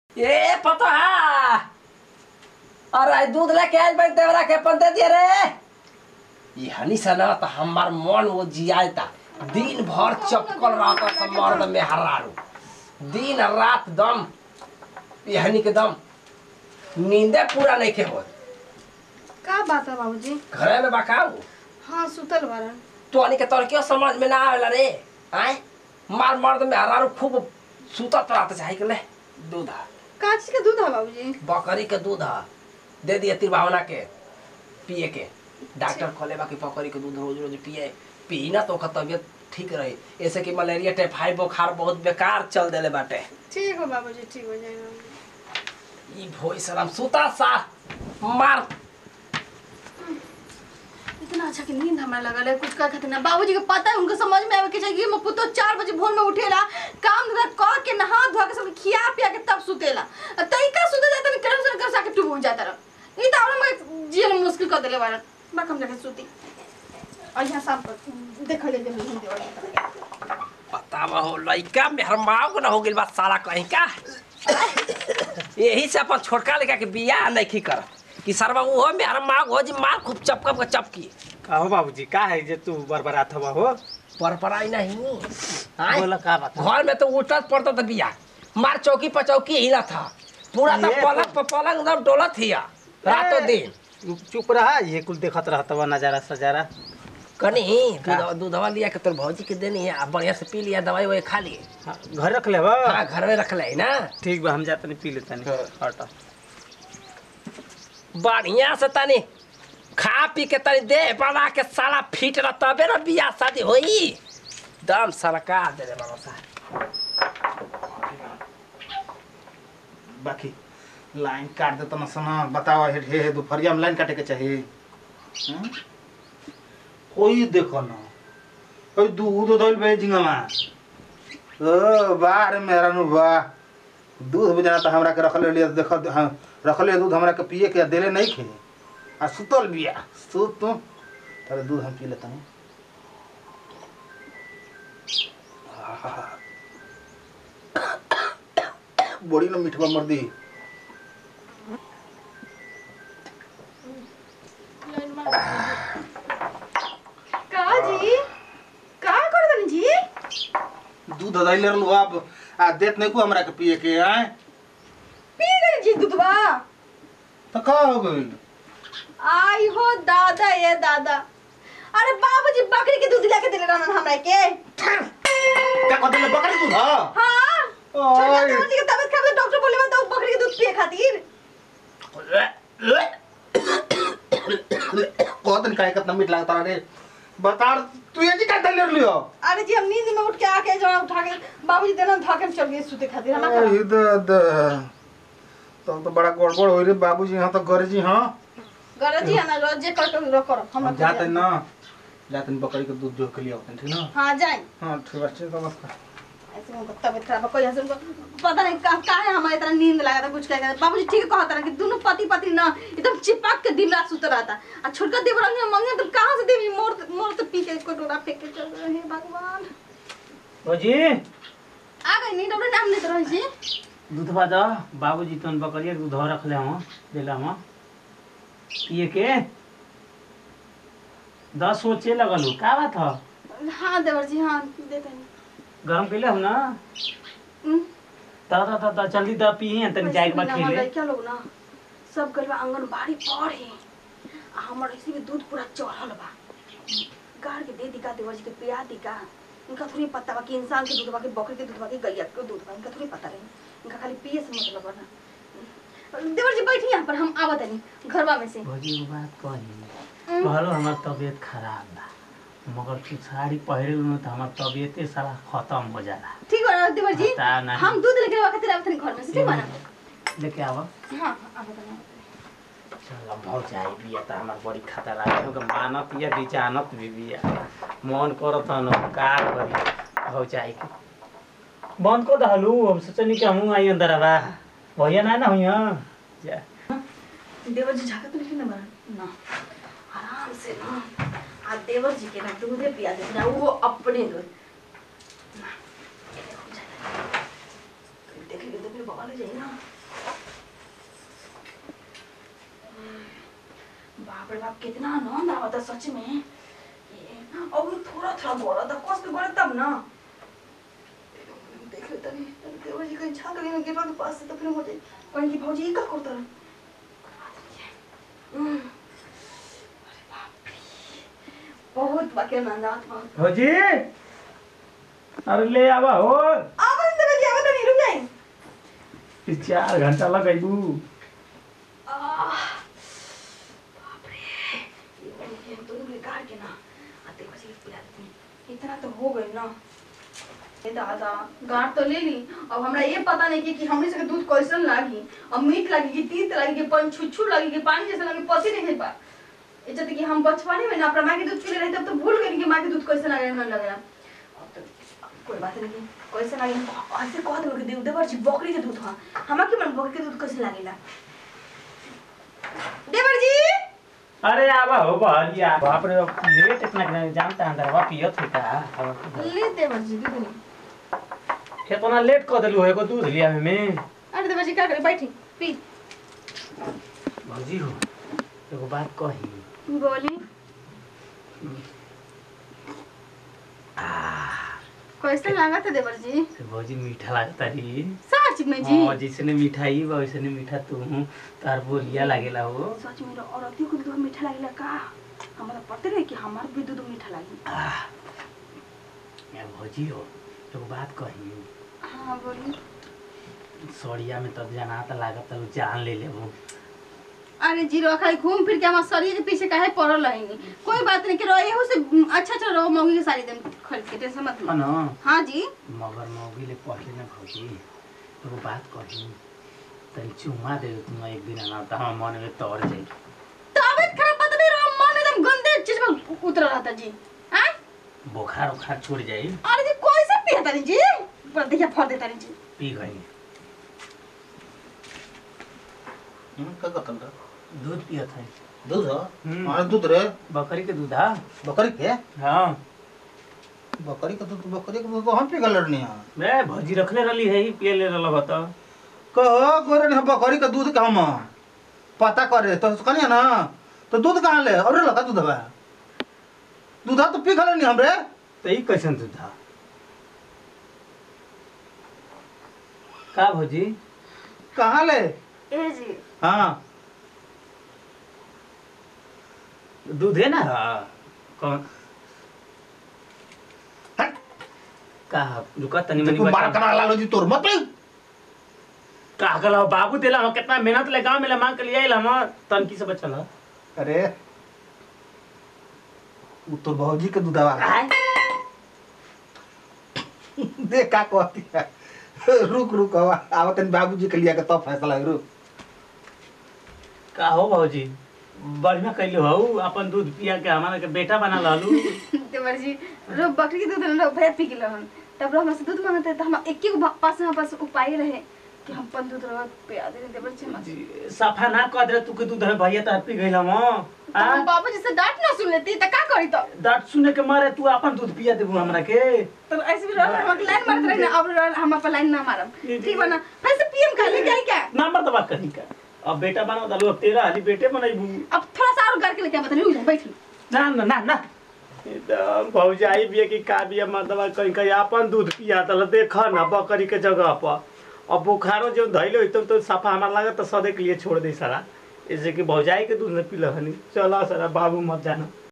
ए पता है अरे दूध लेके आइल बड़ी देवरा के अपन दे दिए रे ये हनी से ना तो हमार मन वो जियाता दिन भर चपकल रहता सब मर्द में हरारू दिन रात दम ये हनी के दम नींदे पूरा नहीं के हो का बात है बाबूजी घरे में बकाऊ हाँ सुतल बारन तो हनी के तोर क्यों समझ में ना आवेला रे आए मार मर्द में हरारू खूब सुतत रहता चाहे के ले दूध है का चीज के दूध है बाबूजी बकरी के दूध ह दे दिए तिरभावना के पिए के डॉक्टर खोले बाकी बकरी के दूध रोज रोज पिए पी ना तो ओकर तबियत ठीक रही ऐसे कि मलेरिया टाइफाइड बुखार बहुत बेकार चल देले बाटे ठीक हो बाबूजी ठीक हो जाएगा ई भोई सलाम सुता सा मार इतना अच्छा कि नींद हमरा लगल है कुछ कर खातिर ना बाबूजी के पता है उनको समझ में आवे के चाहिए मैं पुतो चार बजे भोर में उठेला काम धंधा कर के नहा धोआ के सब खिया पिया के तब सुतेला आ तई का सुते जाता नहीं करम से कर साके टूब जाता रह ई तो हमरा मैं जीवन मुश्किल कर देले बारन बाकम जाके सुती और यहाँ शाम पर देखल जाए नींद देवा पता हो लइका मेहर माओ ना हो गेल बा साला कहीं का यही से अपन छोटका लड़का के बियाह नहीं कर कि सरवा वो मेहर माओ हो जी मार खूब चपकप के चपकी का हो बाबूजी का है जे तू बरबरात हवा हो पर पराई नहीं आय? बोला का बात है? घर में तो उठत पड़ता था बिया मार चौकी पर चौकी हिला था पूरा तो ये पलंग तो- पर पलंग एकदम डोलत हिया रातों दिन चुप रहा ये कुल देखत रहत बा नजारा सजारा कनी का? दूध दूधवा लिया के तोर भौजी के देनी है आ बढ़िया से पी लिया दवाई वही खा लिए हाँ, घर रख ले बा हाँ घर में रख ले ना ठीक बा हम जाते नहीं पी लेते नहीं हाँ। हट बढ़िया से तनी खा पी के तनी दे बना के साला फिट रह तबे ना बियाह शादी होई दम सरकार दे रे बाबा साहब बाकी लाइन काट देता ना सना बताओ हे हे हे दोपहरिया में लाइन काटे के चाहिए हम्म? कोई देखो ना कोई दूध धोल बे झिंगमा ओ बाहर मेरा नु बा दूध बेचना तो हमरा के रखले लिया देख हाँ, रखले दूध हमरा के पिए के देले नहीं खे आ सुतल बिया सुत तू तारे दूध हम पी लेता हूँ बड़ी ना मीठवा मर्दी का जी का कर दनी जी दूध धैले रहलू अब आ देत नहीं को हमरा के पिए के आए पी गई जी दूधवा तो का हो गई आई हो दादा ये दादा अरे बाबूजी बकरी के दूध लेके दिले रहन हमरा के क्या कहते ले बकरी दूध हां हाँ छोटा ओए बाबूजी के तबीयत खराब है डॉक्टर बोले तो बकरी के दूध पिए खातिर कहत नहीं काहे कितना मीठ लगता रे बता तू ये जी का धैले लियो अरे जी हम नींद में उठ के आके जो उठा के बाबूजी देना उठा के चल गए सूते खातिर हम अरे द तब तो बड़ा गड़बड़ होई रे बाबूजी हां तो घर जी हां गरज जी हम रोज जे कर के करो हम हम जाते ना जाते बकरी के दूध जो के लिए होते ठीक ना हां जाए हां ठीक है चल नमस्कार ऐसे उनको तबीयत खराब है कोई हंस उनको पता नहीं का का है हमारे इतना नींद लगा था कुछ कहेगा बाबूजी ठीक कहता रहा कि दोनों पति पत्नी ना एकदम चिपक के दिन रात सुत रहा था आ छोटका देवर अंग मंगे तो कहां से देवी मोर मोर तो पी के इसको डोरा फेंक के चल रहे हैं भगवान बाबूजी आ गई नींद अपने नाम लेते रहे जी दूध बा दा बाबूजी तन बकरिया के दूध रख ले हम देला हम पिए के दस सोचे लगल हो का बात ह हाँ देवर जी हाँ देते हैं गरम कैले हम ना हम्म, ता ता ता ता जल्दी दा पी तनी जाए के बाद वैसे भी ना, खेले लड़का लोग ना सब गलवा आंगनबाड़ी पढ़े आ हमर ऐसे भी दूध पूरा चढ़ल बा गाड़ के दे दी का देवर जी के पिया दी का इनका थोड़ी पता बा कि इंसान के दूध बा कि बकरी के दूध बा कि गैया के दूध बा इनका थोड़ी पता रही इनका खाली पिए से मतलब बा ना देवर जी बैठी यहाँ पर हम आवत नहीं घरवा में से भौजी एगो बात कही हम्म। कहलो हमार तबीयत खराब बा मगर तू साड़ी पहिरे न त हमार तबीयते सारा खत्म हो जाला ठीक बा देवर जी बता नहीं। हम दूध लेके आवा खातिर आवत नहीं घर में से ठीक बा ना लेके आवा हाँ आवत नहीं चल बहुत जाई बिया त हमार बड़ी खतरा है क्योंकि मानत या बेचानत भी बिया मन करत न का करी हो जाई के बंद को दहलू हम सोचनी कि हमहू आई अंदर आवा भैया ना ना हुइया जा देवर जी झाका तो नहीं ना बना ना आराम से ना आ देवर जी के ना दूधे पिया दे ना वो अपने दूध ना, ये देखो, जा। देखेंगे तो फिर बवाल हो जाए ना बाप रे बाप कितना आनंद आवा था सच में ये और थोड़ा थोड़ा बोला था कस के बोले तब ना देख ले तनी तनी देवर जी कहीं झांक रही गिरवा के पास से तो फिर हो जाए कहीं की भौजी ई का करता रहा हम्म। अरे बाप रे बहुत बाकी आनंद आवत बा भौजी अरे ले आवा हो आवाज देवे जी आवाज नहीं रुक जाए ई चार घंटा लगैबू आह, बाप रे ये वाली गेम तो निकले कार के ना आते बजे पिला देती हूँ। इतना तो हो गई ना ए दादा गांठ तो ले ली अब हमरा ये पता नहीं कि, कि हमरे से दूध कैसन लागी अब मीठ लागी कि तीत लागी कि पन छुछू लागी कि पानी जैसा लागी पति नहीं पा ये जब कि हम बचपने में ना अपना माँ के दूध पी ले रहे तब तो भूल गए कि माँ के दूध कैसे लगे मन लगे अब तो कोई बात नहीं कैसे लागे ऐसे कहत हो कि दूध देवर जी बकरी के दूध हा हमरा के मन बकरी के दूध कैसे लागेला देवर जी अरे आवा हो बहरिया बाप रे बाप, लेट इतना कि जानता अंदर वा पियत होता अब ले देवर जी दूध नहीं इतना लेट कर देलू एगो दूध लिया में अरे देवर जी क्या करे बैठी पी भौजी हो एगो बात कही बोली कैसे लगा था देवर जी से भौजी मीठा लागता री सच में जी हाँ जैसे मिठाई बा वैसे मीठा तू तार बोलिया लागेला हो सच में औरतियों को दूध मीठा लगेला का हमारा पते रहे कि हमार भी दूध मीठा लागी आह, या भौजी हो एगो बात कही हाँ बोली सड़िया में तब जाना त लागत तब जान ले लेबो अरे जी रखा घूम फिर के हमारे शरीर के पीछे काहे पड़ल रहेंगे कोई बात नहीं कि रहो एहू से अच्छा अच्छा रहो मौगी के साड़ी देम खरीद के टेंशन मत लो है न हाँ जी मगर मौगी ले पहले न भौजी एगो बात कही तनी चुम्मा दे दे तुम एक दिन ना त हम मन में तोड़ जाई तबियत खराब पता नहीं रहो मन एकदम गंदे चीज में उतर रहा था जी हाँ बुखार उखार छूट जाई अरे जी कोई से पिया तारी जी पर देखिए फर दे तारी जी पी गई हम्म, का कतल रे दूध पियत है दूध ह हम्म। हमारे दूध रे बकरी के दूध हा बकरी के हाँ बकरी का दूध बकरी का दूध तो हम पी गल रहनी है मैं भौजी रखले रहली है ही पिए ले रहल बता कहो गोरे ने बकरी का दूध का हम पता करे तो कनिया ना तो दूध कहाँ ले और लगा दूध बा दूध तो पी गल नहीं हमरे तो ई कैसन दूध हा का भौजी कहाँ ले ए जी हाँ दूध है ना कौन हट। का रुका तनी मनी देखो मार बता कना लालो जी तोर मत ले। का गला बाबू देला हम कितना मेहनत ले गांव में ले मांग के लिए आइल हम तनकी से बचल ह। अरे वो तोर भौजी के दूधवा देख का कहती है रुक रुक आवा आवा तनी बाबूजी के लिया के तब फैसला है, रुक का हो भौजी बढ़िया कैलू हो अपन दूध पिया के हमारा के बेटा बना लालू देवर जी रो बकरी के दूध रो भैया पी गेल हन तब रो हमसे दूध मांगते त हम एक एक पास में पास उपाय रहे कि हम अपन दूध रो पिया दे देवर जी हमसे सफा ना कह दे तू के दूध है भैया तो पी गइल हम तो हम बाबूजी से डांट ना सुन लेती त का करी तो डांट सुने के मारे तू अपन दूध पिया देबू हमरा के तो ऐसे भी रहो हम लाइन मारत रहे ना अब रो- हम अपन लाइन ना मारब ठीक बा ना फिर से पीएम खा ले जाए क्या नंबर दबा कहीं का अब बेटा बना दालू अब तेरा हाली बेटे बनाइबू अब थोड़ा सा और करके लेके बता नहीं बैठ ना ना ना ना एकदम भौजाई बिया की का बिया मतलब कहीं कहीं अपन दूध पिया तल देख ना बकरी के जगह पर अब बुखारो जो धैले तो, तो सफा हमारा लागत तो सदे के लिए छोड़ दे सारा ऐसे कि भौजाई के दूध न पीला हनी चला सारा बाबू मत जाना